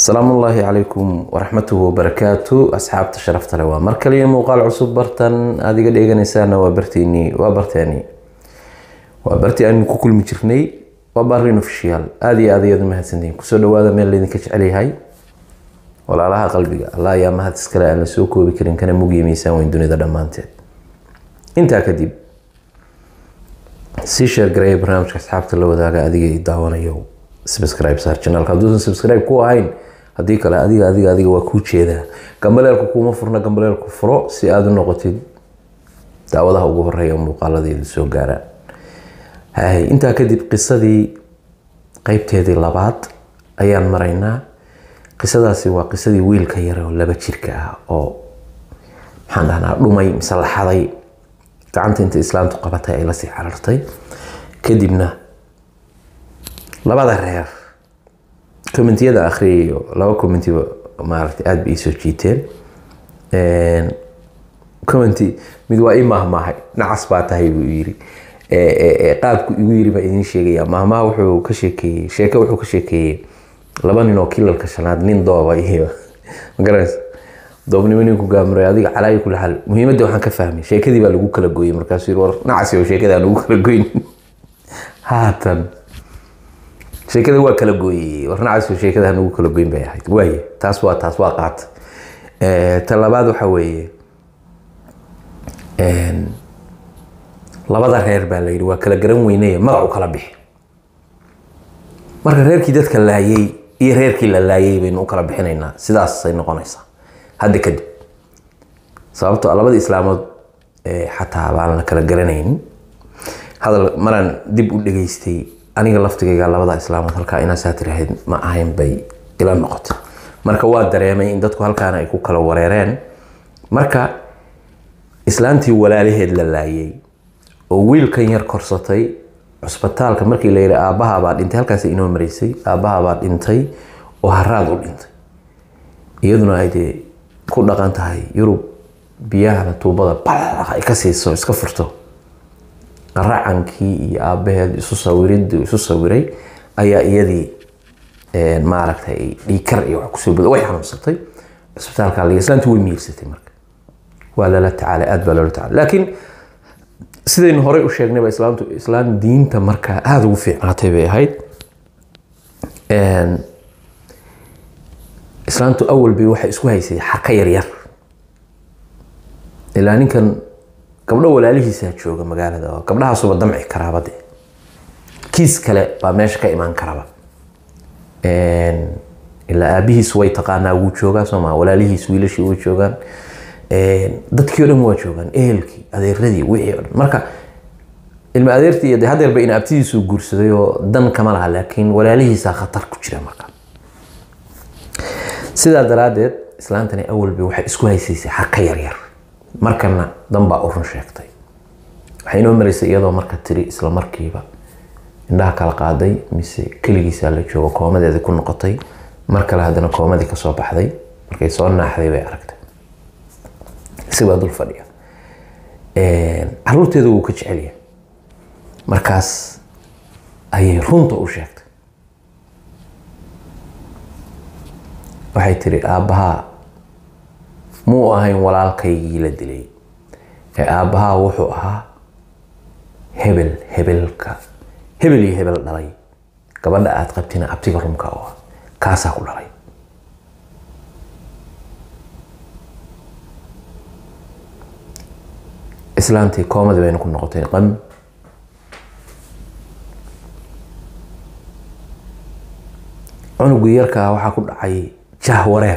asalaamu ullaahi calaykum waraxmatuhu wabarakaatu asxaabta sharafta leh waa mar kaliya muuqaal cusub bartan aada iga dheeganaysaana waa barteeni waa barteeni waa bartii aynu ku kulmi jirnay waa barin ofishiyaal aada iyo aad ayaad u mahadsantihiin kusoo dhawaada meel laydinka jecel yahay walaalaha qalbiga allah ayaa mahad iskale aan la soo koobi karin kana mugiya miisaan weyn dunida dhammaanteed intaa kadib sii sheergareeya barnaamijka asxaabta la wadaaga adiga i daawanayo subscribe saar channelka hadduusan subscribe ku ahayn haddii kale adiga adiga adiga waa kuu jeedaa gambaleelku kuuma furna gambaleelku furo si aada u noqotid daawadaha ugu horeeya muuqaaladeedu soo gaaraan hay intaa kadib qisadii qeybteedii labaad ayaan maraynaa qisadaasi waa qisadii wiilka yare oo laba jirka ah oo maxaan dhahnaa dhumay mise laxaday gacanta inta islaamtu qabatay ay lasii carartay kadibna labada reer commentiyada akhriyayo laba commentiba maaragtay aada ba ii soo jiiteen commenty mid waa ii mahmaahay nacas baa tahay buu yiri qaabku igu yiri baa idiin sheegaya mahmaha wuxuu ka sheekeeyey sheeke wuxuu ka sheekeeyey laba nin oo kilalka shanaad nin dooba iyo magaranaysa doobnimo ninku gaamuray adiga calaayi kula xal muhiimadda waxaan ka fahmay sheekadii baa lagu kala gooyey markaasuu yiri war nacasi oo sheekada aan lagu kala goyn haatan sheekada waa kala gooyey war nacasi oo sheekada aan lagu kala goyn bay ahayd waaye taas waa taas waa qaata ta labaad waxa weeye labada reer baa la yidhi waa kala garan weyneye magacu kala bixi marka reerkii dadka laayay iyo reerkii la laayay baynu u kala bixinaynaa sidaasay noqonaysaa hadda kadib sababto labada islaamood xataa baan la kala garanaynin hadal maraan dib u dhageystay aniga laftigayga labada islaamood halkaa inaasaa tirahayd ma ahayn bay ila noqotay marka waa dareemay in dadku halkaana ay ku kala wareereen marka islaantii walaalaheed la laayay oo wiilkan yar korsatay cusbitaalka markii la yidhi aabbahabaa dhintay halkaas inoo maraysay aabbahabaa dhintay oo haraad u dhintay iyaduna ay dee ku dhaqan tahay yurub biyahana tuubada bal ay ka siiso iska furto qaracankii iyo aabbaheed isu sawiriddu isu sawiray ayaa iyadii maaragtay dhiikar iyo wax kusoo bada way xanuunsatay cusbitaalka la islaantu way miirsatay marka waa lala tacaalay aada baa loola tacaalay laakiin sidaynu horey u sheegnayba islaamtu islaam diinta markaa aada ugu fiicnaatay bay ahayd islaamtu awal bay waxay isku haysay xarka yaryar ilaa ninkan gabdho walaalihiisaa jooga magaalada oo gabdhahaasuba damci karaaba de kiis kale baa meesha ka imaan karaba ilaa aabihiis way taqaanaa wuu joogaa sooma walaalihiis wiilashii way joogaan dadkii o dhan waa joogaan ehelkii adeeradii wixii o dhan marka ilma adeertii de hadeerba in abtidiisuu guursaday oo dan kama laha laakiin walaalihiisaa khatar ku jira marka sidaa daraaddeed islaantani awalba waxay isku haysaysay xarka yaryar markana danbaa u run sheegtay waxay inoo maraysay iyadoo marka tiri isla markiiba indhaha kala qaaday mise keligiisaa la joogo koomadeeda ku noqotay mar kale haddana koomadii kasoo baxday markay soo naaxday bay aragtay isibaa dul fadhiya caruurteeda wuu ka jecelya markaas ayay runta u sheegtay waxay tiri aabbahaa muu ahayn walaalkaygii la dilay ee aabbahaa wuxuu ahaa hebel hebelka hebel iyo hebel dhalay gabadha aada qabtina abtiga rumka u ah kaasaa ku dhalay islaantii koomadii bayna ku noqotay qam cunugii yarkaa waxaa ku dhacay jah wareer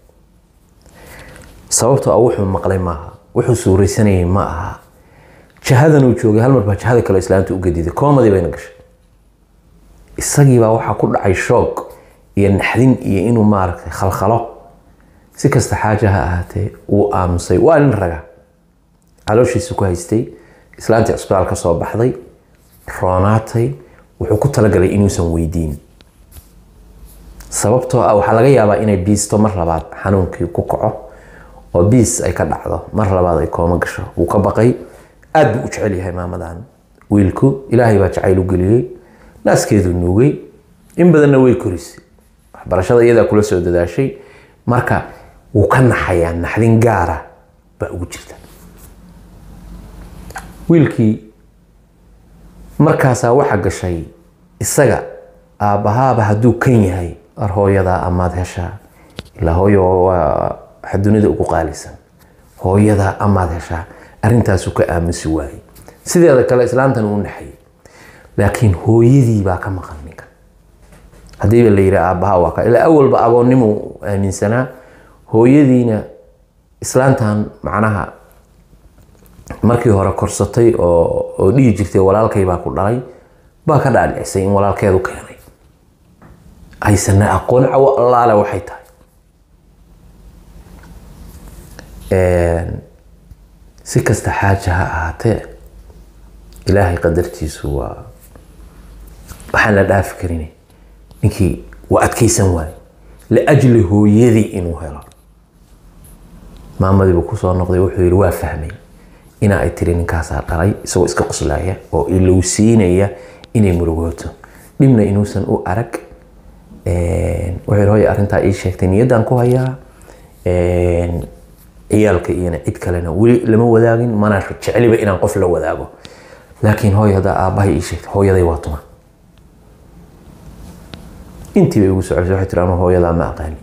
sababtoo ah wuxuu maqlay maaha wuxuu suuraysanayay ma aha jahadan uu joogay hal mar baa jahada kale islaanta u gediday koomadii bayna gashay isagiibaa waxaa ku dhacay shoog iyo naxdin iyo inuu maaragtay khalkhalo si kasta xaaja ha ahaatee wuu aamusay waa nin raga calooshiisa ku haystay islaantii cusbitaal ka soo baxday roonaatay wuxuu ku talagalay inuusan weydiin sababtoo ah waxaa laga yaabaa inay biisto mar labaad xanuunkii ku kaco oo biis ay ka dhacdo mar labaad ay kooma gasho wuu ka baqay aad buu u jecel yahay maamadan wiilku ilaahay baa jacayl u geliyey naaskeedu nuugay in badanna way korisay waxbarashada iyadaa kula soo dadaashay marka wuu ka naxayaa naxdin gaara baa ugu jirta wiilkii markaasaa waxa gashay isaga aabbahaaba hadduu kan yahay ar hooyadaa amaad heshaa ilaa hooyo waa waxa dunida ugu qaalisan hooyadaa amaad heshaa arrintaasuu ka aamusi waayey sideeda kale islaantan uu naxayay laakiin hooyadii baa ka maqan ninka haddiiba la yidhi aabbaha waa ka ilaa awalba agoonnimuu aaminsanaa hooyadiina islaantan macnaha markii hore korsatay oo oo dhihi jirtay walaalkay baa ku dhalay baa ka dhaadhicisay in walaalkeedu keenay aysanna aqoon cawo allaale waxay tahay si kasta xaaja ha ahaatee ilaahay qadartiisu waa waxaan la dhaafi karin ninkii waa adkaysan waaye liajli hooyadii inuu helo maamadiibuu kusoo noqday wuxuu yidhi waa fahmay ina ay tiri ninkaasaa dhalay isagoo iska qoslaya oo ilowsiinaya inay murugooto dhibna inuusan u arag wuxuu yidhi hooya arrintaa ii sheegtay niyaddaan ku hayaa ciyaalka iyona cid kalena weli lama wadaagin mana jeceliba inaan qof la wadaago laakiin hooy haddaa aabbahay ii sheegtay hooyaday waa tuma intii bay igu socosay waxay tiri anu hooyadaa ma aqaani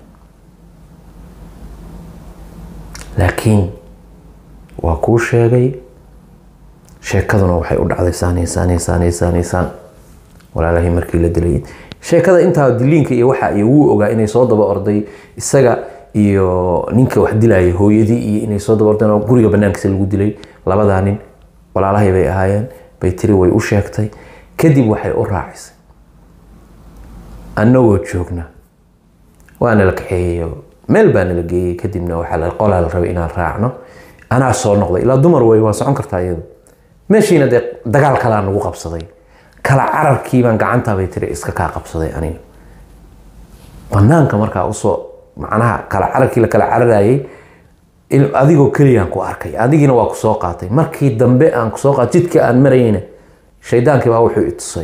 laakiin waa kuu sheegay sheekaduna waxay u dhacday saaniya saaniya saaniya saaniya saan walaalahii markii la dilay sheekada intaa diliinka iyo waxa iyo wuu ogaa inay soo daba orday isaga iyo ninka wax dilayay hooyadii iyo inay soo daba ordeen oo guriga banaankiisa lagu dilay labadaa nin walaalahay bay ahaayeen bay tiri way u sheegtay kadib waxay u raacisay annagoo joogna waa nala kaxeeyeyo meel baa nala geeyey kadibna waxaa qolaa la rabay inaan raacno anaa soo noqday ilaa dumar wey waa socon kartaa iyadu meeshiina dee dagaal kalaa nagu qabsaday kala cararkii baan gacantabay tiri iska kaa qabsaday aniga banaanka markaa usoo macnaha kala cararkii la kala cararayay adigoo keliyaan ku arkay adigiina waa kusoo qaatay markii dambe aan kusoo qaatay jidka aan marayna shaydaankii baa wuxuu itusay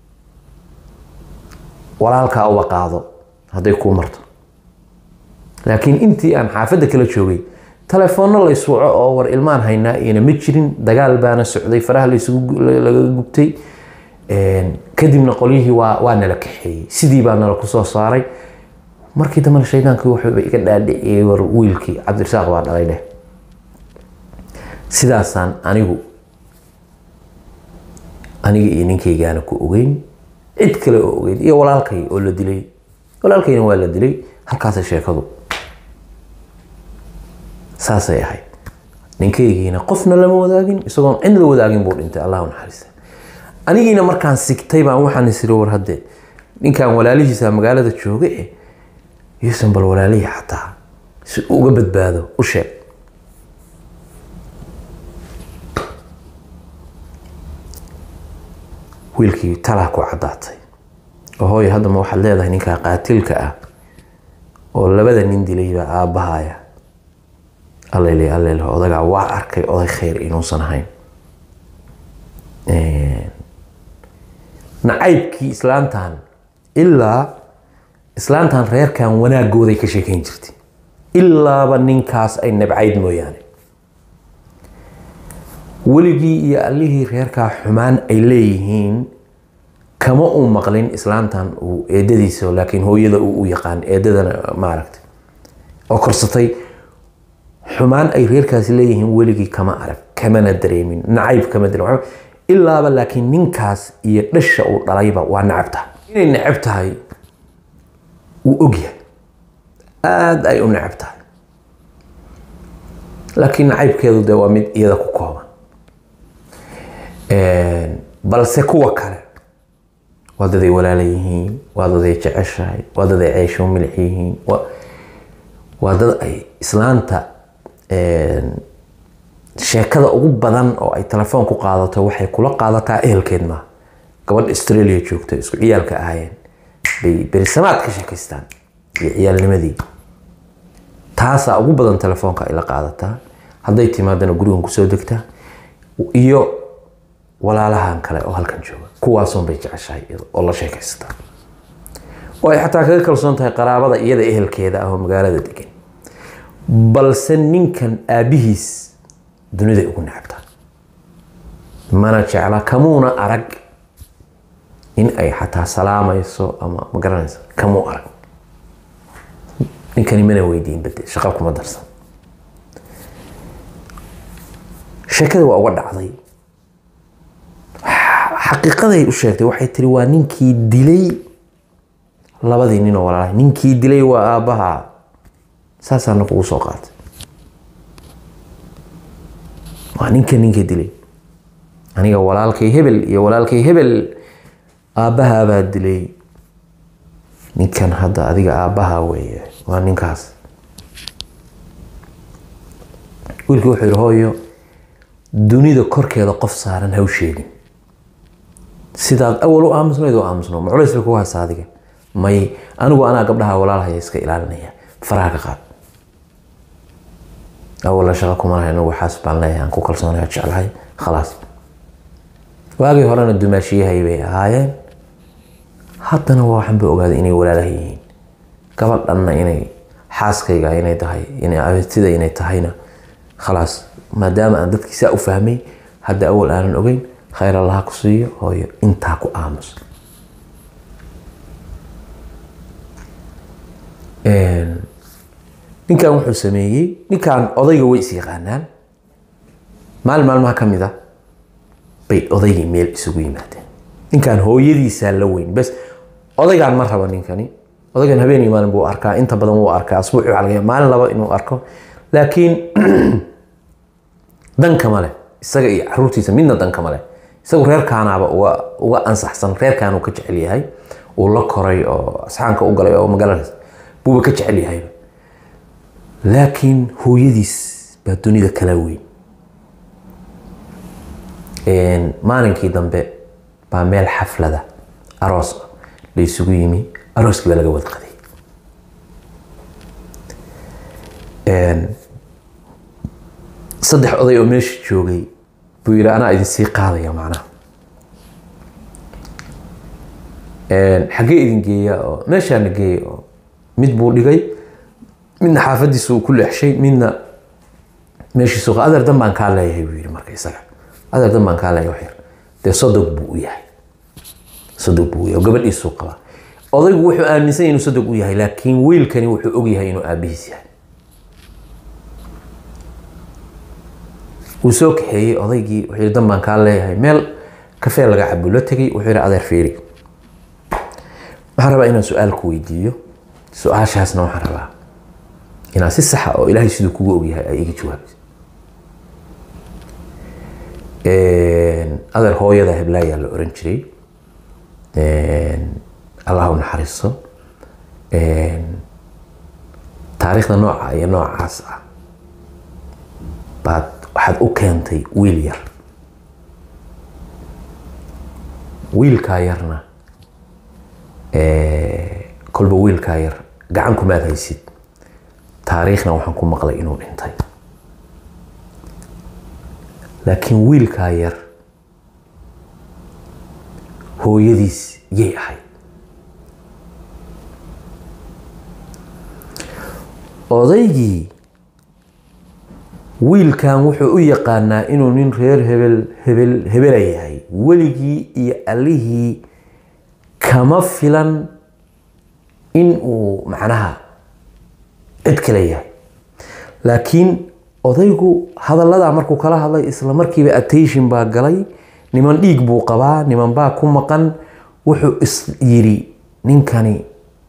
walaalkaa uba qaado hadday kuu marto laakiin intii aan xaafadda kala joogay telefoonno la iswaco oo war ilmaan haynaa iyana ma jirin dagaal baana socday faraha laga gubtay kadibna qolyihii waa waa nala kaxeeyey sidii baa nala kusoo saaray markii dambena shaydaankii wuxuuba iga dhaadhiciyey war wiilkii cabdirasaaq baa dhalay leh sidaasaan anigu aniga iyo ninkaygaana ku ogeyn cid kale oo ogeyd iyo walaalkay oo la dilay walaalkayna waa la dilay halkaasay sheekadu saasay ahayd ninkaygiina qofna lama wadaagin isagoon cid la wadaagin buu dhintay allah u naxariista anigiina markaan sigtay baan waxaan isiri war hadde ninkan walaalihiisa magaalada jooga e yuusan bal walaalihii xataa si uga badbaado u sheeg wiilkii talaa ku caddaatay oo hooyo haddama waxaad leedahay ninkaa qaatilka ah oo labada nin dilaybaa aabbahaya allele allele odagaa waa arkay oday khayr inuusan ahayn nacaybkii islaantan ilaa islaantan reerkan wanaagooday ka sheekeyn jirtay ilaaba ninkaas ay nabcayd mooyaane weligii iyo allihii reerkaa xumaan ay leeyihiin kama uu maqlin islaantan uu eedadiisa laakiin hooyada uu u yaqaan eedadana maaragtay oo korsatay xumaan ay reerkaasi leeyihiin weligii kama arag kamana dareemin nacayb kama dareemin ilaaba laakiin ninkaas iyo dhasha uu dhalayba waa nacab tahay inay necab tahay wuu ogyahay aada ay u necab tahay laakiin nacaybkeedu dee waa mid iyada ku kooban balse kuwa kale waa daday walaala yihiin waa daday jeceshahay waa daday ceesho milix yihiin waa dad ay islaanta sheekada ugu badan oo ay telefoon ku qaadato waxay kula qaadataa ehelkeed maaha gabadha australia joogta isku ciyaalka ahaayeen bay berisamaad ka sheekaystaan iyo ciyaalnimadii taasaa ugu badan telefoonka ay la qaadataa hadday timaadana gurigan kusoo degtaa iyo walaalahan kale oo halkan jooga kuwaasun bay jeceshahay oo la sheekaysataa oo ay xataa kaga kalsoon tahay qaraabada iyada ehelkeeda ah oo magaalada degan balse ninkan aabbihiis duniday ugu necabtaa mana jecla kamuuna arag in ay xataa salaamayso ama ma garanaysa kamuu arag ninkani mana weydiin bade shaqa kuma darsan sheekada waa uga dhacday xaqiiqaday u sheegtay waxay tiri waa ninkii dilay labadii nin oo walaalahay ninkii dilay waa aabbaha saasaana kugu soo qaatay waa ninka ninka dilay aniga walaalkay hebel iyo walaalkay hebel aabbahaabaa dilay ninkan hadda adiga aabbaha weeye waa ninkaas wiilkii wuxuu yihi hooyo dunida korkeeda qof saaran ha u sheegin sidaad awal u aamusnayd u aamusno ma culays bay kugu haysa adiga may anigu anaa gabdhaha walaalhaya iska ilaalinaya faraha ka qaad awalla shaqa kuma lahay anigu waxaas baan leeyahay aan ku kalsoonaya jeclahay khalaas waagii horena dumaashiyahay bay ahaayeen haddana waa waxaan ba ogaaday inay walaalaha yihiin gabadhanna inay xaaskayga inay tahay inay abetida inay tahayna khalaas maadaama aan dadkii saa u fahmay hadda awal aanan ogeyn khayr allaha ku siiyo hooyo intaa ku aamus ninkan wuxuu sameeyey ninkan odayga way is yaqaanaan maalin maalmaha ka mid a bay odaygii meel isugu yimaadeen ninkan hooyadiisaa la weyn bes odaygaan ma rabo ninkani odaygan habeenii maalin buu arkaa inta badan wuu arkaa asbuuci waxaa laga yaabaa maalin laba inuu arko laakiin dankama leh isaga iyo caruurtiisa midna dankama leh isagu reerkaanaaba uga uga ansaxsan reerkaanuu ka jecel yahay uu la koray oo asxaanka u galay oo magaaladaas buuba ka jecel yahayba laakiin hooyadiis baa dunida kala weyn maalinkii dambe baa meel xaflada aroos ah la isugu yimi arooskii baa laga wada qaday saddex oday oo meesha joogay buu yidhi anaa idin sii qaadaya macnaha xaggee idin geeya oo meeshaana geeya oo mid buu dhigay midna xaafadiisa uu ku leexshay midna meeshiisu qa adeer dan baan kaa leeyahay buu yidhi marka isaga adeer dan baan kaa leeyahay wax yar dee sodog buu u yahay sodog buu u yahay oo gabadhiisuu qabaa odaygu wuxuu aaminsan yahay inuu sodog u yahay laakiin wiilkani wuxuu og yahay inuu aabihiis yahay wuu soo kaxeeyey odaygii wuxuu yidhi dan baan kaa leeyahay meel kafee laga cabo la tegey wuxuu yidhi adeer fiiri waxaan rabaa inaan su-aal ku weydiiyo su-aashaasna waxaan rabaa inaad si saxa oo ilaahay siduu kugu ogyahay ay iga jawaabto adeer hooyada heblaayaa la oran jiray allah u naxariisto taariikhda nooca iyo noocaas ah baad waxaad u keentay wiil yar wiilkaa yarna kolba wiilkaa yar gacan kumaad haysid taariikhna waxaan ku maqlay inuu dhintay laakiin wiilkaa yar hooyadiis yay ahayd odaygii wiilkan wuxuu u yaqaanaa inuu nin reer hebel hebel hebela yahay weligii iyo allihii kama filan in uu macnaha cid kale yahay laakiin odaygu hadalladaa markuu kala hadlay isla markiiba attention baa galay niman dhiig buu qabaa niman baa ku maqan wuxuu is yidhi ninkani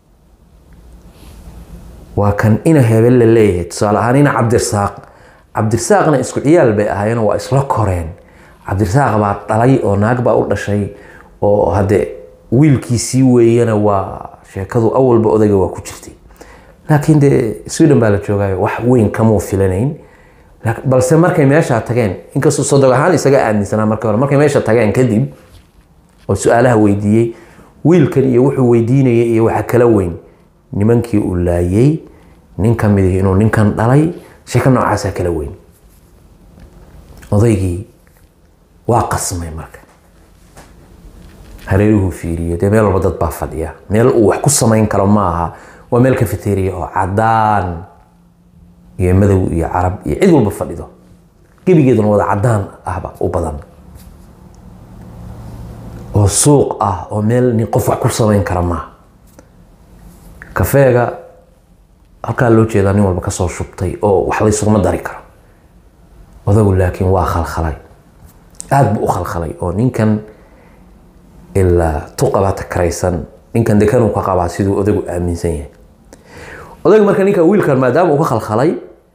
waa kan ina hebel la leeyahay tusaale ahaan ina cabdirasaaq cabdirasaaqna isku ciyaal bay ahaayeen waa isla koreen cabdirasaaq baa dhalay oo naag baa u dhashay oo hadde wiilkiisii weeyana waa sheekadu awalba odayga waa ku jirtay laakiin dee sweden baa la joogaayo wax weyn kamuu filanayn balse markay meesha tageen inkastoo sodog ahaan isaga aaminsanaa markii hore markay meesha tageen kadib oo su-aalaha weydiiyey wiilkan iyo wuxuu weydiinayay iyo waxa kala weyn nimankii uu laayay nin ka mid inuu ninkan dhalay sheeko noocaasaa kala weyn odaygii waa qasmay marka hareeruhu fiiriyo dee meel walba dad baa fadhiya meel uu wax ku samayn karo ma aha waa meel cafeteria oo cadaan iyo madow iyo carab iyo cid walba fadhido gebigeeduna wada cadaan ahba u badan oo suuq ah oo meel nin qof wax ku samayn kara maaha kafeega halkaa loo jeedaa nin walba kasoo shubtay oo wax laysuguma dari karo odagu laakiin waa khalkhalay aada buu u khalkhalay oo ninkan ilaa tuqabaa takaraysan ninkan dekanuu ka qabaa siduu odagu aaminsan yahay odaga marka ninka wiilkan maadaama uu ka khalkhalay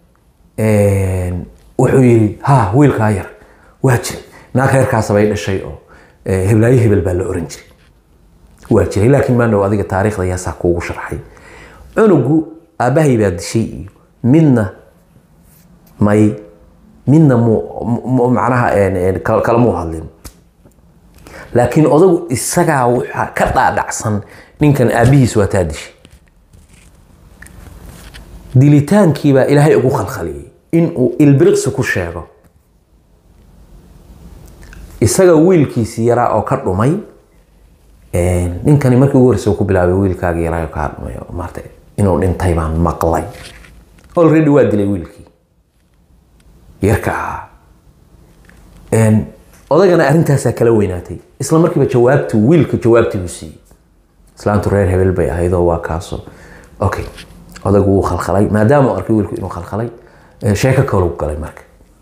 wuxuu yidhi ha wiilkaa yar waa jiray naag reerkaasabay dhashay oo heblaayo hebel baa la oran jiray waa jiray laakiin maandhow adiga taariikhda yaasaa kuugu sharxay cunugu aabbahay baa dishay iyo midna may midna mu macnaha kala muu hadlin laakiin odagu isagaa waxaa ka dhaadhacsan ninkan aabbihiis waa taa dishay dilitaankiibaa ilaahay ugu khalkhaliyey inuu ilbiriqsi ku sheego isaga wiilkiisii yaraa oo ka dhumay ninkani markii ugu horreysa ku bilaabay wiilkaaga yaraa oo kaa dhumay maarta inuu dhintay baan maqlay already waa dilay wiilkii yarka ahaa odagana arrintaasaa kala weynaatay isla markiiba jawaabtu wiilka jawaabtii buu siiyey islaantu reer hebel bay ahaydoo waa kaaso okay odagu wuu khalkhalay maadaama uu arkay wiilku inuu khalkhalay sheeko kaluu galay marka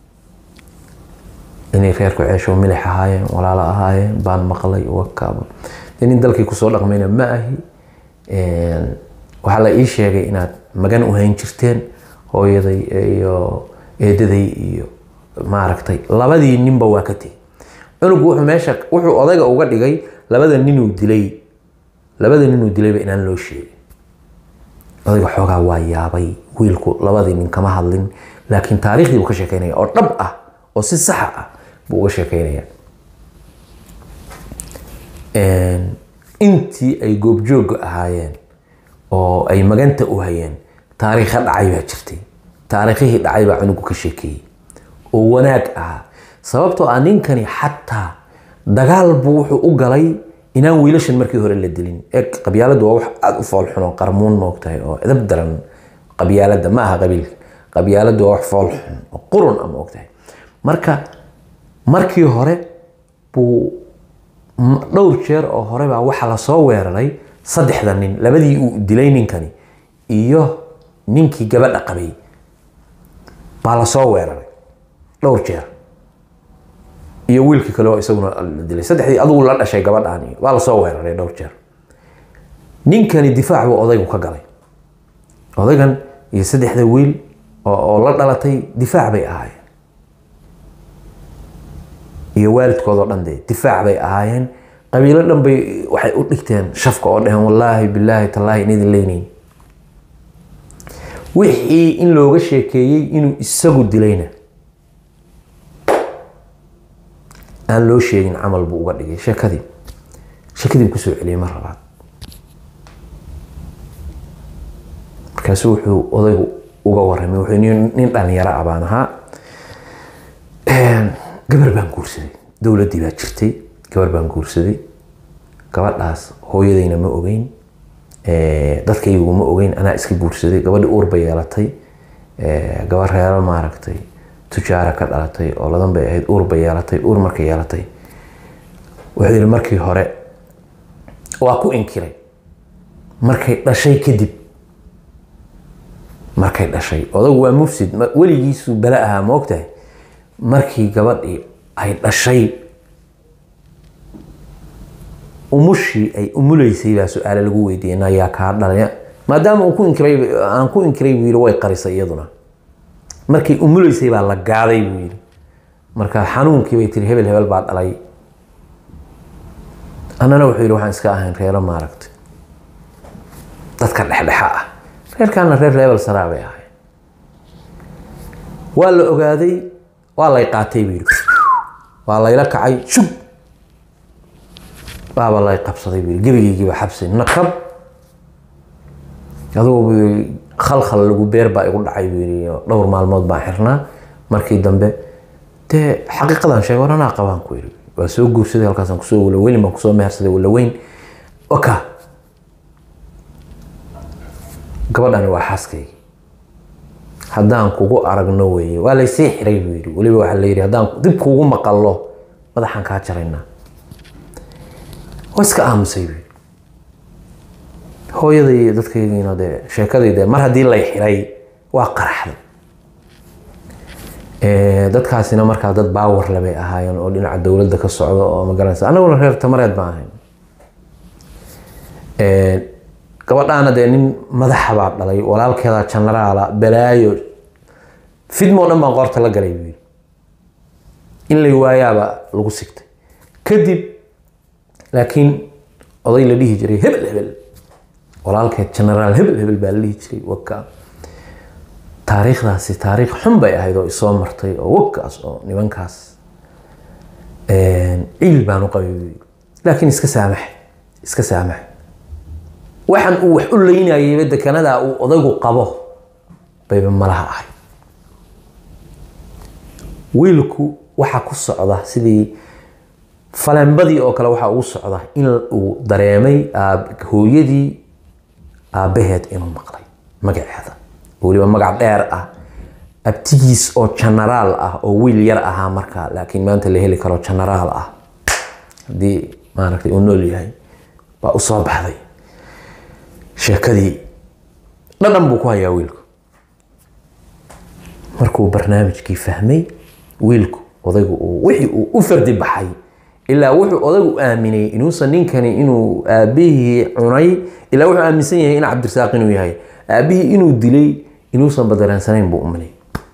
inay reerku ceesho milix ahaayeen walaalo ahaayeen baan maqlay wakaaba dee nin dalkii kusoo dhaqmayna ma ahi waxaa la ii sheegay inaad magan u hayn jirteen hooyaday iyo eedaday iyo maaragtay labadii ninba waa ka tegey cunugu wuxuu meesha wuxuu odayga uga dhigay labada ninuu dilay labada ninuu dilayba inaan loo sheegin odayga xoogaa waa yaabay wiilku labadii nin kama hadlin laakiin taariikhdii buu ka sheekeynaya oo dhab ah oo si saxa ah buu uga sheekeynaya intii ay goobjoogga ahaayeen oo ay maganta u hayeen taariikha dhacay baa jirtay taariikhihii dhacay baa cunugu ka sheekeeyey oo wanaag ahaa sababtoo ah ninkani xataa dagaal buu wuxuu u galay inaan wiilashan markii hore la dilin ee qabyaaladu waa wax aada u foolxun oo qarmuun moogtahay oo edab daran qabyaalada ma aha qabiilka qabyaaladu waa wax foolxun oo qurun a moogtahay marka markii hore buu dhowr jeer oo hore baa waxaa lasoo weeraray saddexda nin labadii uu dilay ninkani iyo ninkii gabadha qabay baa lasoo weeraray dhowr jeer iyo wiilkii kale oo isaguna la dilay saddexdii adugu la dhashay gabadhaan iyo waa lasoo weeraray dhowr jeer ninkani difaac buu odaygu ka galay odaygan iyo saddexda wiil oo la dhalatay difaac bay ahaayeen iyo waalidkoodoo dhan dee difaac bay ahaayeen qabiilo dhan bay waxay u dhigteen shafka oo dheheen wallaahi bilaahi tallaahi in idin leynayn wixii in looga sheekeeyey inuu isagu dilayna aan loo sheegin camal buu uga dhigay sheekadii sheekadii buu kusoo celiyey mar labaad markaasu wuxuu odaygu uga waramay wuxuu nin dhalinyaro ah baan ahaa gabar baan guursaday dowladdii baa jirtay gabar baan guursaday gabadhaas hooyadayna ma ogeyn dadkaygu ma ogeyn anaa iska guursaday gabadhi uur bay yeelatay gabar reero maaragtay tujaara ka dhalatay oo ladan bay ahayd uur bay yeelatay uur markay yeelatay wuxuu yihi markii hore waa ku inkiray markay dhashay kadib markay dhashay odagu waa mufsid weligiisu bale ahaa ma ogtahay markii gabadhii ay dhashay umushii ay umuleysay baa su-aale lagu weydiiyey nayaa kaa dhalay maadaama uu ku inkiray aan ku inkiray buu yidhi way qarisay iyaduna markay umuleysay baa la gaaday buu yidhi marka xanuunkii bay tiri hebel hebel baa dhalay annana wuxuu yidhi waxaan iska ahayn reero maaragtay dadka dhexdhexa ah reerkaana reer reebel saraa bay ahayn waa la ogaaday waa lay qaatay buu yidhi waa layla kacay shub baaba lay qabsaday buu yidhi gebigeygiiba xabsi nakab adugu buu yidhi khalkhal lagu beer baa igu dhacay buu yidhi dhowr maalmood baan xirnaa markii dambe dee xaqiiqadan sheegay war anaa qabaan ku yidhi waa soo guursaday halkaasaan kusoo walaweyn baan kusoo mehersaday walaweyn oka gabadhani waa xaaskaygi haddaan kugu aragno weeye waa laysii xiray buu yidhi weliba waxaa la yidhi haddaan dib kuugu maqallo madaxaan kaa jaraynaa waa iska aamusay buu yidhi hooyaday iyo dadkaygiina dee sheekadayde mar haddii lay xiray waa qaraxday dadkaasina markaa dad baawar labay ahaayeen oo dhinaca dowladda ka socda oo magaranaysa anaguna reer tamareed baan ahayn gabadhaana dee nin madaxa baa dhalay walaalkeeda janaraala balaayo fidmoo dhan baan qoorta la galay buu yidhi in lay waayaaba lagu sigtay kadib laakiin oday la dhihi jiray hebel hebel walaalkeed janaraal hebel hebel baa la dhihi jiray waka taariikhdaasi taariikh xun bay ahayd oo isoo martay oo wagkaas oo nimankaas ciil baan u qabay buu yidhi laakiin iska saamax iska saamax waxaan uu wax u leynayayba dekanadaa uu odaygu qabo bayba malaha ahay wiilku waxa ku socda sidii faleenbadii oo kale waxaa ugu socda in uu dareemay hooyadii aabbaheed inuu maqlay magaceeda weliba magac dheer ah abtigiis oo janaraal ah oo wiil yar ahaa markaa laakiin maanta la heli karo janaraal ah haddii maaragtay uu nool yahay baa usoo baxday sheekadii dhadhan buu ku hayaa wiilku markuu barnaamijkii fahmay wiilku odaygu uu wixii uu u fardi baxay ilaa wuxuu odaygu aaminay inuusan ninkani inuu aabbihii cunay ilaa wuxuu aaminsan yahay in cabdirasaaq inuu yahay aabbihii inuu dilay inuusan badaraansanayn buu umalay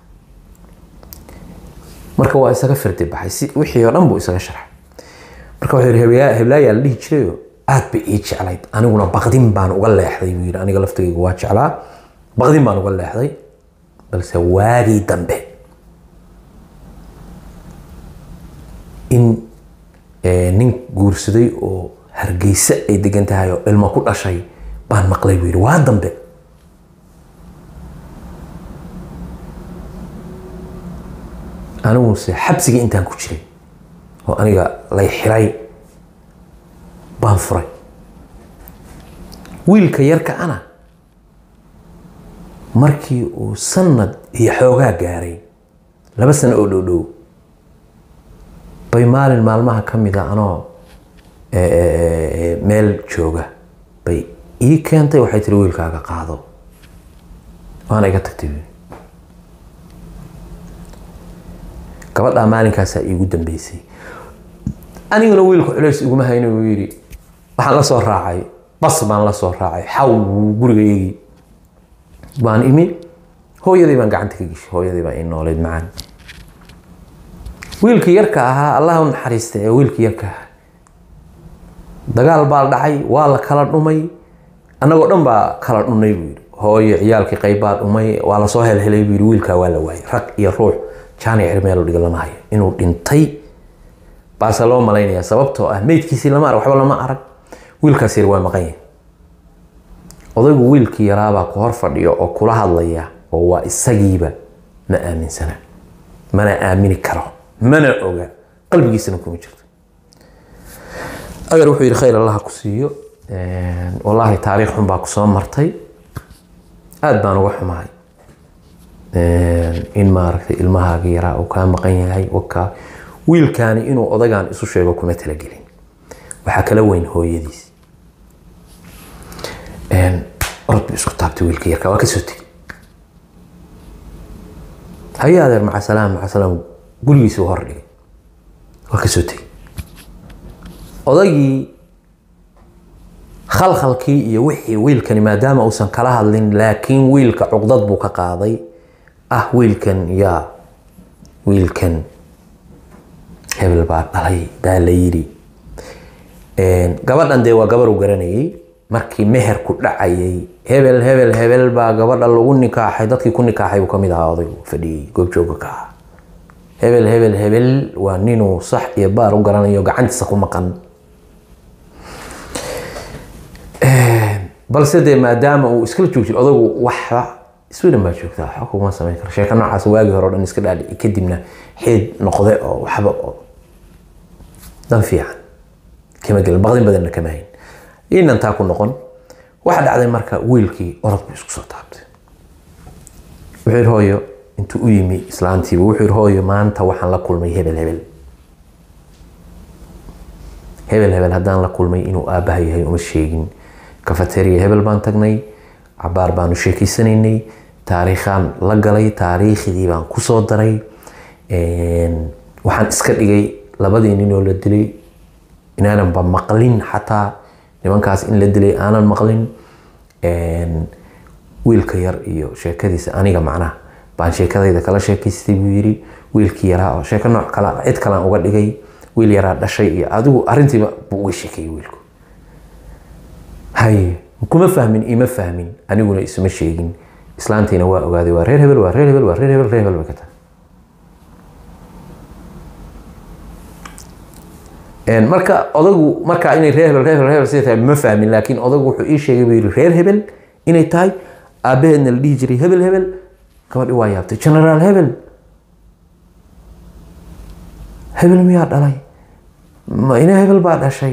marka waa isaga fardi baxay si wixii oo dhan buu isaga sharxay marka wuxuu yidhi heblaayaa la dhihi jirayo aad bay ii jeclayd aniguna baqdin baan uga leexday buu yidhi aniga laftigayga waa jeclaa baqdin baan uga leexday balse waagii dambe in nin guursaday oo hargeysa ay degan tahay oo ilmo ku dhashay baan maqlay buu yidhi waa dambe aniguse xabsigii intaan ku jiray oo aniga lay xiray baan furay wiilka yarka ana markii uu sanad iyo xoogaa gaaray laba sano oo dhow dhow bay maalin maalmaha ka mid a anoo meel jooga bay ii keentay waxay tiri wiilkaaga qaado waana iga tagtay gabadhaa maalinkaasaa iigu dambeysay aniguna wiilku culays iguma hayno uu yidhi waxaan la soo raacay bas baan la soo raacay xaw gurigaygii baan imi hooyadii baan gacanta ka geshay hooyadii baa ii nooleyd macaan wiilkii yarka ahaa allah u naxariista ee wiilkii yarka ahaa dagaal baa dhacay waa la kala dhumay annagoo dhan baa kala dhunay buu yidhi hooyo ciyaalkii qayb baa dhumay waa lasoo helhelay buu yidhi wiilkaa waa la waayay rag iyo ruux jaani cirmeel dhiga lama hayo inuu dhintay baase loo malaynayaa sababtoo ah meydkiisii lama arag waxba lama arag wiilkaas yar waa maqan yahay odaygu wiilkii yaraabaa ku hor fadhiyo oo kula hadlaya oo waa isagiiba ma aaminsana mana aamini karo mana oga qalbigiisana kuma jirto adeer wuxuu yidhi khayr allaha ku siiyo wallaahi taariikh xun baa kusoo martay aada baan uga xumahay in maaragtay ilmahaagii yaraa uu kaa maqan yahay wakaa wiilkaani inuu odagaan isu sheego kuma talagelin waxaa kala weyn hooyadiis orod buu isku taabtay wiilka yarka waa kasoo tegay haye adeer maca salaam maca salaam gurigiisii hor dhigay waa kasoo tegay odaygii khalkhalkii iyo wixii wiilkani maadaama uusan kala hadlin laakiin wiilka cuqdad buu ka qaaday ah wiilkan yaa wiilkan hebel baa dhalay baa la yidhi gabadhan dee waa gabar uu garanayay markii meherku dhacayay hebel hebel hebel baa gabadha lagu nikaaxay dadkii ku nikaaxay uu kamid ahaa odaygu fadhiyey goobjooga ka ahaa hebel hebel hebel waa ninuu sax iyo baar u garanayo gacantiisa ku maqan balse dee maadaama uu iskala joog jiro odaygu waxba sweden baa joogtaa waxba kuma samayn karo sheeko noocaas waagii hore o dhan iska dhaadhici kadibna xeed noqde oo waxba oo dan fiican kama gelin baqdin badanna kama hayn inan taa ku noqon waxa dhacday marka wiilkii orod buu isku soo taabtay wuxuu yidhi hooyo intuu u yimi islaantiiba wuxuu yidhi hooyo maanta waxaan la kulmay hebel hebel hebel hebel haddaan la kulmay inuu aabbaha yahay uma sheegin kafateriya hebel baan tagnay cabaar baanu sheekeysanaynay taariikhaan la galay taariikhdii baan kusoo daray waxaan iska dhigay labadii ninoo la dilay inaananba maqlin xataa nimankaas in la dilay aanan maqlin wiilka yar iyo sheekadiisa aniga macnaha baan sheekadayda kala sheekaystay buu yiri wiilkii yaraa oo sheeko nooc kale cid kalaan uga dhigay wiil yaraa dhashay iyo adigu arrintiiba buu uga sheekeeyey wiilku hay kuma fahmin ima fahmin aniguna isma sheegin islaantiina waa ogaaday waa reer hebel waa reer hebel waa reer hebel reer hebel bay ka tahay marka odagu markaa inay reer hebel reer hebel reer hebel sida tahay ma fahmin laakiin odagu wuxuu ii sheegay buu yiri reer hebel inay tahay aabaheedna la dhihi jiray hebel hebel gabadhi waa yaabtay generaal hebel hebel miyaa dhalay ma ina hebel baa dhashay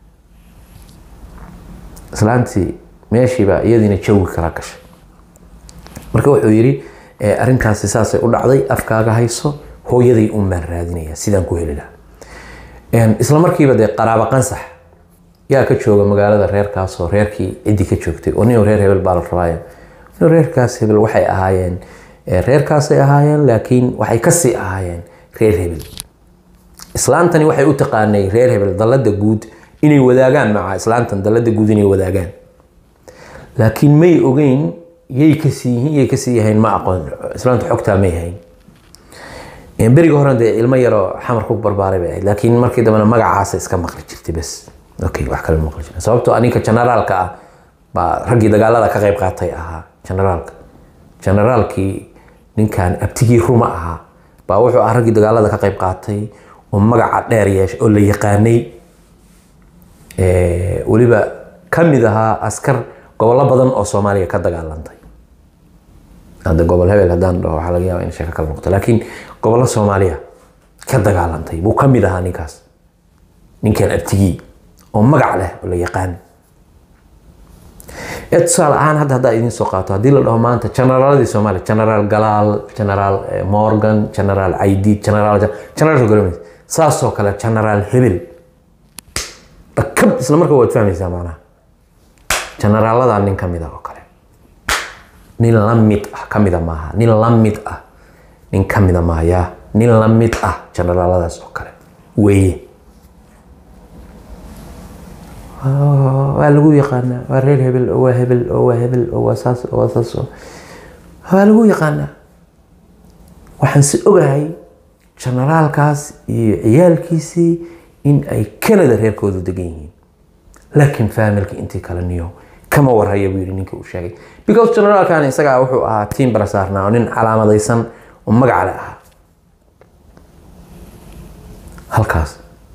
islaantii meeshiiba iyadiina jawi kala gashay marka wuxuu yidhi arrintaasi saasay u dhacday afkaaga hayso hooyaday un baan raadinaya sidaan ku heli lahaa isla markiiba dee qaraabo qansax yaa ka jooga magaalada reerkaasoo reerkii ciddii ka joogtay oo nin reer hebel baa la rabaayo nin reerkaas hebel waxay ahaayeen reerkaasay ahaayeen laakiin waxay kasii ahaayeen reer hebel islaantani waxay u taqaanay reer hebel dallada guud inay wadaagaan maca islaantan dallada guud inay wadaagaan laakiin may ogeyn yay kasii yihiin yay kasii yahayn ma aqoon islaanta xogtaa may hayn beriga horan dee ilmo yaroo xamar ku barbaaray bay ahayd laakiin markii dambena magacaasa iska maqli jirtay bes okay wax kale maqli jirta sababtoo ninka generaalka ah baa raggii dagaalada ka qayb qaatay ahaa generaalka generaalkii ninkan abtigii ruma ahaa baa wuxuu ah raggii dagaalada ka qayb qaatay oo magaca dheer yeeshay oo la yaqaanay weliba ka mid ahaa askar gobollo badan oo soomaaliya ka dagaalantay hadda gobol hebel haddaan dhaho waxaa laga yaaba in sheeko kale noqoto laakiin gobollo soomaaliya ka dagaalantay buu ka mid ahaa ninkaas ninkan abtigii oo magac leh oo la yaqaan ee tusaale ahaan hadda haddaa idiin soo qaato haddii la dhaho maanta generaaladii soomaaliya generaal galaal generaal morgan generaal caydiid generaal generaal golomis saasoo kale generaal hebel dhakab isla markaa waad fahmaysaa macnaha generaaladaa nin ka mid ah oo kale nin la mid ah ka mida maaha nin la mid ah nin ka mida maaha yaa nin la mid ah generaaladaas oo kale weeye waa lagu yaqaanaa waa reer hebel oo waa hebel oo waa hebel oo waa saas oo waa saas oo waa lagu yaqaanaa waxaan si ogahay generaalkaas iyo ciyaalkiisii in ay canada reerkoodu degan yihiin laakiin faamilka intii kale niyo kama warhaya buu yidhi ninkii uu sheegay because generaalkan isagaa wuxuu ahaa tiim barasaarnaa oo nin calaamadaysan oo magac le ahaa halkaas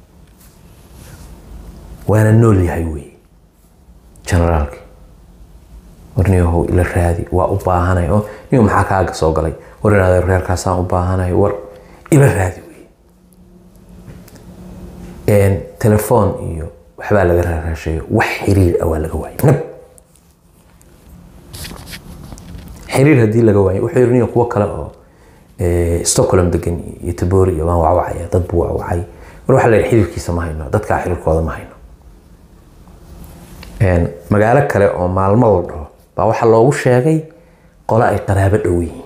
waana nool yahay wey generaalki war niyahow ila raadi waa u baahanay oo niyo maxaa kaaga soo galay war inaad reerkaasaan u baahanay war ila raadi wey telefoon iyo waxbaa laga raaraashayo wax xiriir ah waa laga waayay nab xiriir haddii laga waayo wuxuu yiri niyo kuwo kale oo stockholm degan iyo tabori iyo waan wacwacaya dad buu wacwacay war waxaa la yidhi xiriirkiisa ma hayno dadkaa xiriirkooda ma hayno magaalo kale oo maalmo la dhaho baa waxaa loogu sheegay qole ay qaraabo dhow yihiin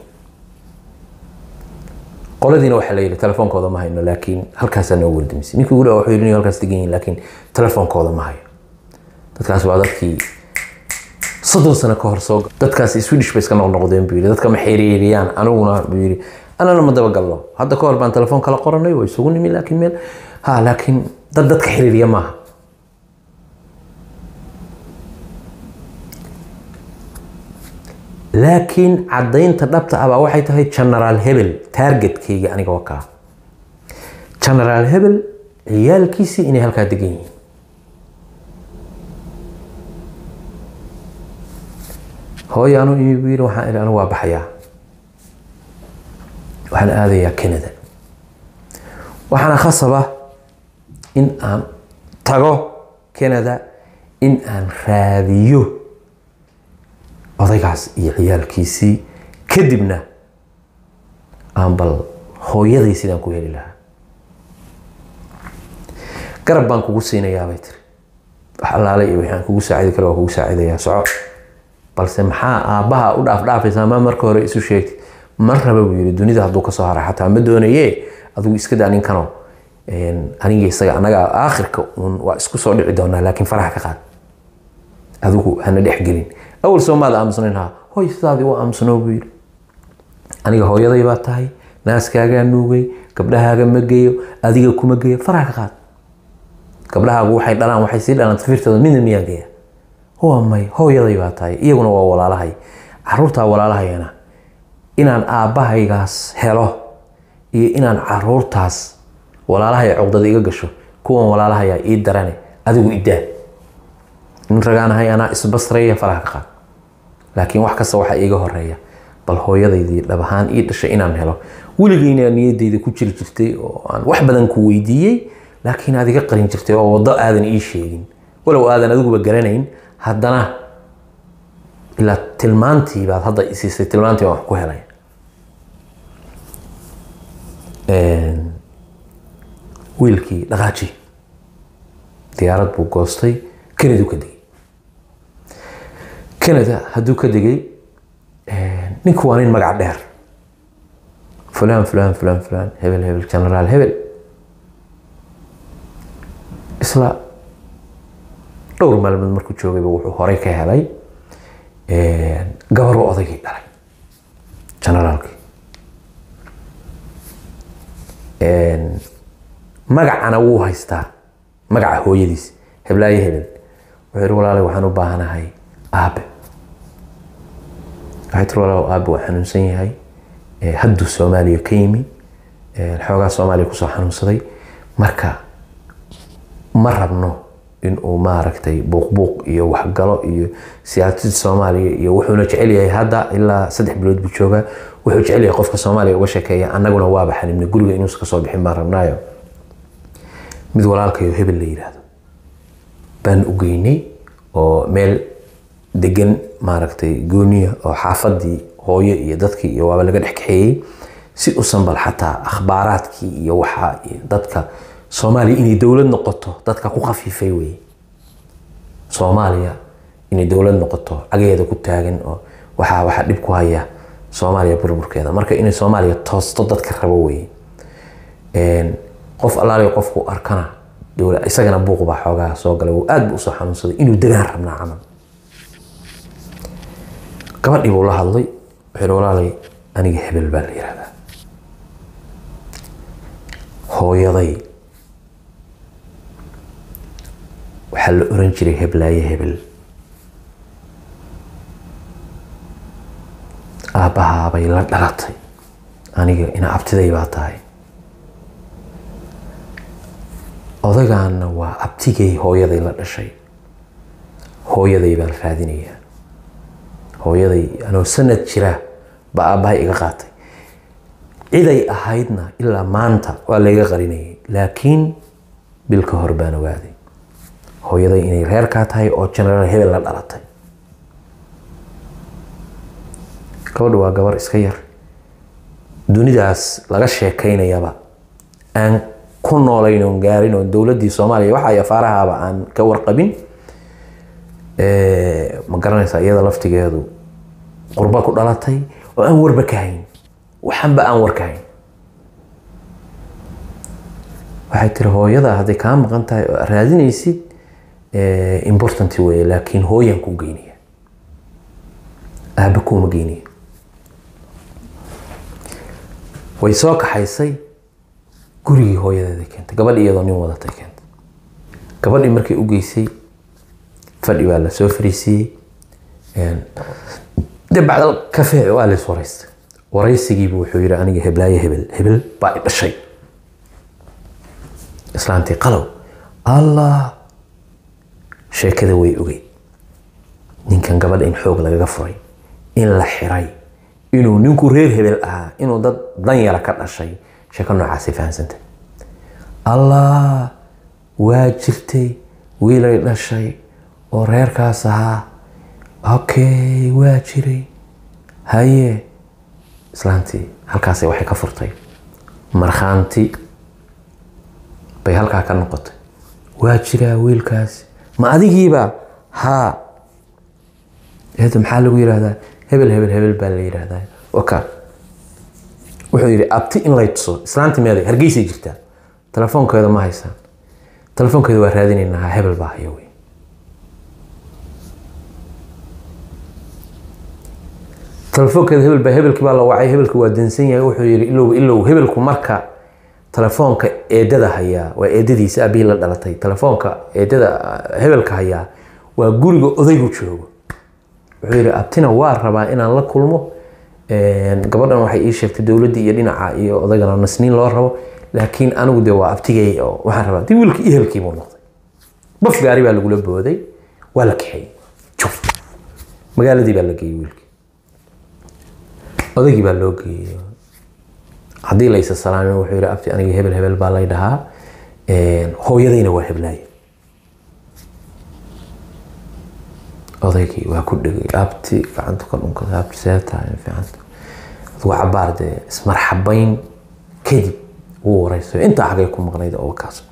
qoladiina waxaa la yidhi telefoonkooda ma hayno laakiin halkaasaa noo wardimisay ninkii ugu dhawa wuxuu yidhi halkaas degan yihiin laakiin telefoonkooda ma hayo dadkaas waa dadkii soddon sano ka hor soo dadkaas swedish bay iska noqnoqdeen buu yidhi dadka ma xiriiriyaan aniguna buu yidhi anana ma dabagalno hadda ka hor baan telefoon kala qoranay waa isugu nimi laakiin meel ha laakiin dad dadka xiriiriya maaha laakiin caddaynta dhabta ah baa waxay tahay generaal hebel taargetkayga aniga wakaa generaal hebel ciyaalkiisii inay halkaa degan yihiin hooyo anu iigu yidhi waxaan idhi anigu waa baxayaa waxaan aadayaa canada waxaana khasaba in aan tago canada in aan raadiyo odaygaas iyo ciyaalkiisii kadibna aan bal hooyaday sidaan ku heli lahaa garab baan kugu siinayaa bay tiri wax allaale iyo waxaan kugu saacidi kara waa kugu saacidayaa soco balse maxaa aabbaha u dhaafdhaafaysaa ma marka hore isu sheegtid ma raba buu yidhi dunida hadduu kasoo hara xataa ma doonaye adigu iska daa ninkano aniga isaga anaga aakhirka uun waa isku soo dhici doonaa laakiin faraha ka qaad adigu hana dhex gelin awal soo maada aamusnayn ha hoy sidaadii u aamusnoo buu yidhi aniga hooyaday baa tahay naaskaagaa nuugay gabdhahaaga ma geeyo adiga kuma geeyo faraha ka qaad gabdhahaagu waxay dhalaan waxay sii dhalaan tafiirtooda midna miyaan geeya waa may hooyaday baa tahay iyaguna waa walaalahay caruurtaa walaalahayana inaan aabbahaygaas helo iyo inaan caruurtaas walaalahay cogdada iga gasho kuwan walaalahayaa ii darane adigu idaa nin ragaanahay anaa isbasraya faraha ka qaad laakiin wax kasta waxaa iiga horeeya bal hooyadaydii dhab ahaan ii dhashay inaan helo weligeyna niyadeyda ku jiri jirtay oo aan wax badan ku weydiiyey laakiin aad iga qarin jirtay oo waddo aadan ii sheegin walow aadan adiguba garanayn haddana ilaa tilmaantii baad hadda isiisay tilmaantii baan wax ku helay wiilkii dhaqaaji diyaarad buu goostay canada ka degay canada hadduu ka degay ninku waa nin magac dheer fulan fulan fulan fulan hebel hebel generaal hebel isla dhowr maalmood markuu joogayba wuxuu horey ka helay gabaruu odaygii dhalay generaalkii magacana wuu haystaa magaca hooyadiis heblaayo hebel wuxuu yihi walaalay waxaan u baahanahay aabe waxay tiri walaal aabe waa xanuunsan yahay hadduu soomaaliya ka yimi xoogaa soomaaliya kusoo xanuunsaday marka ma rabno inuu maaragtay buuqbuuq iyo waxgalo iyo siyaasadda soomaaliya iyo wuxuuna jecel yahay hadda ilaa saddex bilood buu joogaa wuxuu jecel yahay qofka soomaaliya uga sheekeeya annaguna waaba xanibnay guriga inuusan kasoo bixin baan rabnaayo mid walaalkayo hebel la yidhaahdo baan u geynay oo meel degan maaragtay gooniya oo xaafadii hooyo iyo dadkii iyo waaba laga dhex kaxeeyey si usan bal xataa akhbaaraadkii iyo waxa dadka soomaaliya inay dowlad noqoto dadka ku khafiifay weye soomaaliya inay dowlad noqoto cageeda ku taagan oo waxaa waxaa dhib ku haya soomaaliya burburkeeda marka inay soomaaliya toosto dadka rabo weye qof allaaliyo qofku arkana dowla isagana buuq baa xoogaa soo galay uu aad bu usoo xanuunsaday inuu degaan rabnaa camal gabadhii buu la hadlay wuxuu walaalay aniga hebel baa la yihahdaa hooyaday waxaa la oran jiray heblaaye hebel aabbahaabay la dhalatay aniga ina abtiday baa tahay odagaanna waa abtigay hooyaday la dhashay hooyaday baan raadinayaa hooyaday anoo sanad jira baa aabbahay iga qaatay ciday ahaydna ilaa maanta waa layga qarinayay laakiin bil ka hor baan ogaaday hooyaday inay reerkaa tahay oo genaraal hebel la dhalatay gabadha waa gabar iska yar dunidaas laga sheekaynayaba aan ku noolayn oon gaarin oo dowladdii soomaaliya waxa ay afaarahaaba aan ka warqabin ma garanaysaa iyada laftigeedu qurba ku dhalatay oo aan warba ka hayn waxanba aan war ka hayn waxay tiri hooyada hadday kaa maqan tahay oo raadinaysid important weye laakiin hooyan ku geynaya aaba kuuma geynaya way soo kaxaysay gurigii hooyadeeda keentay gabadhi iyadoo nin wadatay keentay gabadhii markay u geysay fadhi baa la soo fariisiiyey de bacdal kafee waa lays waraystay waraysigiibu wuxuu yihi aniga heblaaye hebel hebel baa i dhashay islaantii qalow allah sheekada way ogeyd ninkan gabadha in xoog lagaga furay in la xiray inuu ninku reer hebel ahaa inuu dad danyara ka dhashay sheeko noocaasay fahamsanta allah waa jirtay wiilay dhashay oo reerkaas ahaa okay waa jiray haye islaantii halkaas waxay ka furtay markhaanti bay halkaa ka noqotay waa jiraa wiilkaasi ma adigiiba haa eed maxaa lagu yidhaahdaa hebel hebel hebel baa la yidhaahdaa oka wuxuu yidhi abti in lay tuso islaanti meeday hargeysay jirtaa telefoonkeeda ma haysaan telefoonkeeda waa raadinaynaa ha hebel baa haya wey telefoonkeeda hebel baa hebelkii baa la wacay hebelki waa dansan yahay wuxuu yidhi ilow ilow hebelku marka telefoonka eedada hayaa waa eedadiisa aabihii la dhalatay telefoonka eedada hebelka hayaa waa guriga odaygu joogo wuxuu yidhi abtina waa rabaa inaan la kulmo gabadhan waxay ii sheegtay dowladdii iyo dhinaca iyo odaygana nasniin loo rabo laakiin anigu de waa abtigay oo waxaan rabaa dii wiilkii ehelkii buu noqday baf gaari baa lagula booday waa la kaxeeyey juf magaaladii baa la geeyey wiilkii odaygii baa loo geeyey haddii laysa salaamin wuxuu yidhi abti aniga hebel hebel baa lay dhahaa hooyadayna waa heblaaye odaygii waa ku dhegay abti gacanta ka dhunkada abti seetahay fiicanta adugu cabaar dee ismarxabayn kadib wuu wareysayo intaa xagay ku maqnayd oo kaas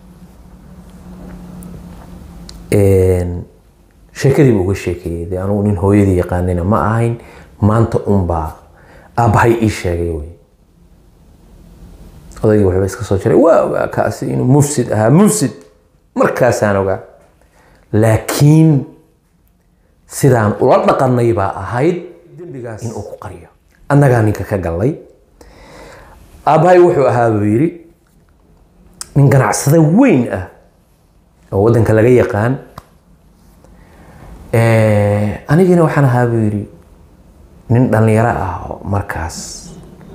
sheekadii buu uga sheekeeyey dee anugu nin hooyadii yaqaanina ma ahayn maanta unbaa aabbahay ii sheegay wey odaygii waxba iska soo jiray waa ogaa kaasi inuu mufsid ahaa mufsid markaasaan ogaa laakiin sidaan ula dhaqanay baa ahayd dembigaas inuu ku qariyo annagaa ninka ka gallay aabbahay wuxuu ahaa buu yidhi nin ganacsada weyn ah oo waddanka laga yaqaan anigiina waxaan ahaa buu yidhi nin dhallinyaro ah oo markaas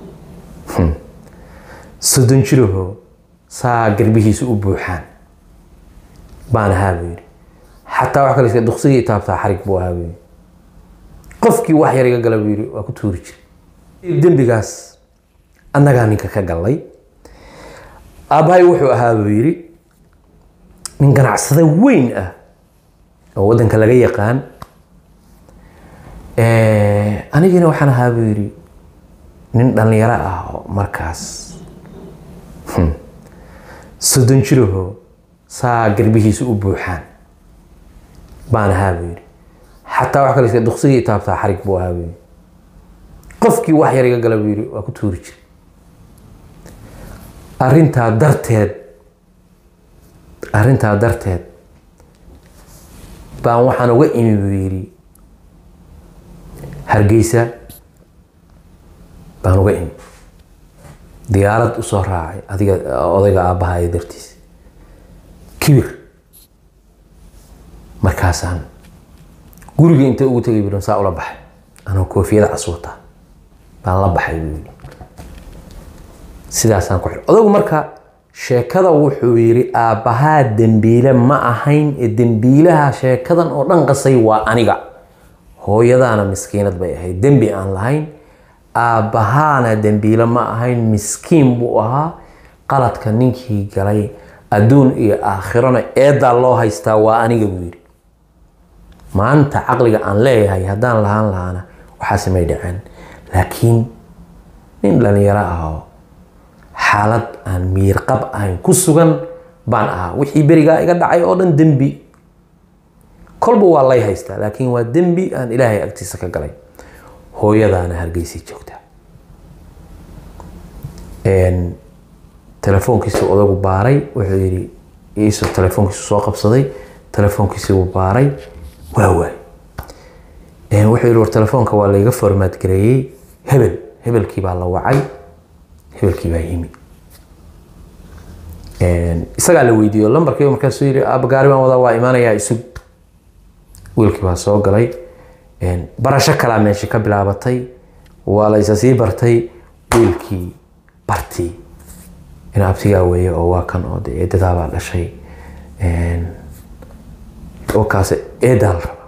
soddon jiraho saa garbihiisa u buuxaan baan ahaa buu yidhi xataa wax kale iska duksigii taabtaa xarig buu ahaa buu yidhi qofkii wax yar iga gala buu yidhi waa ku tuuri jiray dembigaas annagaa ninka ka gallay aabbahay wuxuu ahaa buu yidhi nin ganacsada weyn ah oo waddanka laga yaqaan anigiina waxaan ahaa buu yidhi nin dhallinyaro ah oo markaas soddon jiraho saa garbihiisa u buuxaan baan ahaa buu yidhi xataa wax kale iska duksigii taabtaa xarig buu ahaa buu yidhi qofkii wax yar iga gala buu yidhi waa ku tuuri jiray arrintaa darteed arrintaa darteed baan waxaan uga imi buu yidhi hargeysa baan uga imi diyaarad usoo raacay adiga odayga aabbahayo dartiis kibir markaasaan guriga inta ugu tegay buuhi saa ula baxay anoo koofiyada casuuta baan la baxay buu yidhi sidaasaan ku xidhay odagu marka sheekada wuxuu yidhi aabbahaa dembiile ma ahayn ee dembiilaha sheekadan oo dhan qasay waa aniga hooyadaana miskiinad bay ahayd dembi aan lahayn aabbahaana dembiile ma ahayn miskiin buu ahaa qaladka ninkii galay adduun iyo aakhirona eedaa loo haystaa waa aniga buu yidhi maanta caqliga aan leeyahay haddaan lahaan lahaana waxaase may dhaceen laakiin nin dhalinyaro ah oo xaalad aan miirqab ahayn ku sugan baan ahaa wixii berigaa iga dhacay oo dhan dembi kolba waa lay haystaa laakiin waa dembi aan ilaahay agtiisa ka galay hooyadaana hargeysay joogtaa telefoonkiisu odagu baaray wuxuu yidhi iisoo telefoonkiisu soo qabsaday telefoonkiisii wuu baaray waa waay wuxuu yidhi war telefoonka waa layga formaat gareeyey hebel hebelkii baa la wacay hebelkii baa yimi isagaa la weydiiyo lambarkii markaasuu yidhi aaba gaari baan wadaa waa imaanayaa isug wiilkii baa soo galay barasho kalaa meesha ka bilaabatay waa la isa sii bartay wiilkii bartii in abtigaa weeye oo waa kan oo de eedadaabaa dhashay oo kaase eedaa la raba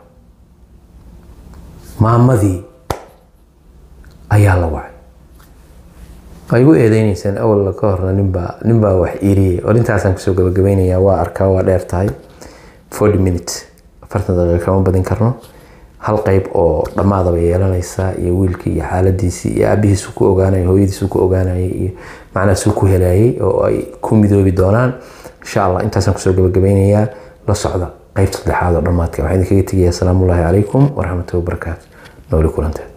maamadii ayaa la wacay waa igu eedeyneysaan awal ka horna ninbaa ninbaa wax iiriyey oo intaasaan kusoo gabagabaynayaa waa arkaa waa dheer tahay forty minutes afartan daqiiqa kama badin karno hal qeyb oo dhammaadaba yeelanaysaa iyo wiilkii iyo xaaladiisii iyo aabihiisu ku ogaanaya hooyadiisu ku ogaanayay iyo macnahaasuu ku helayay oo ay ku midoobi doonaan insha allah intaasaan kusoo gabagabaynayaa la socda qeybta saddexaad oo dhammaadka waxaan idinkaga tegayaa asalaamu ullaahi calaykum waraxmatullahi wabarakaatu nooli kulanteed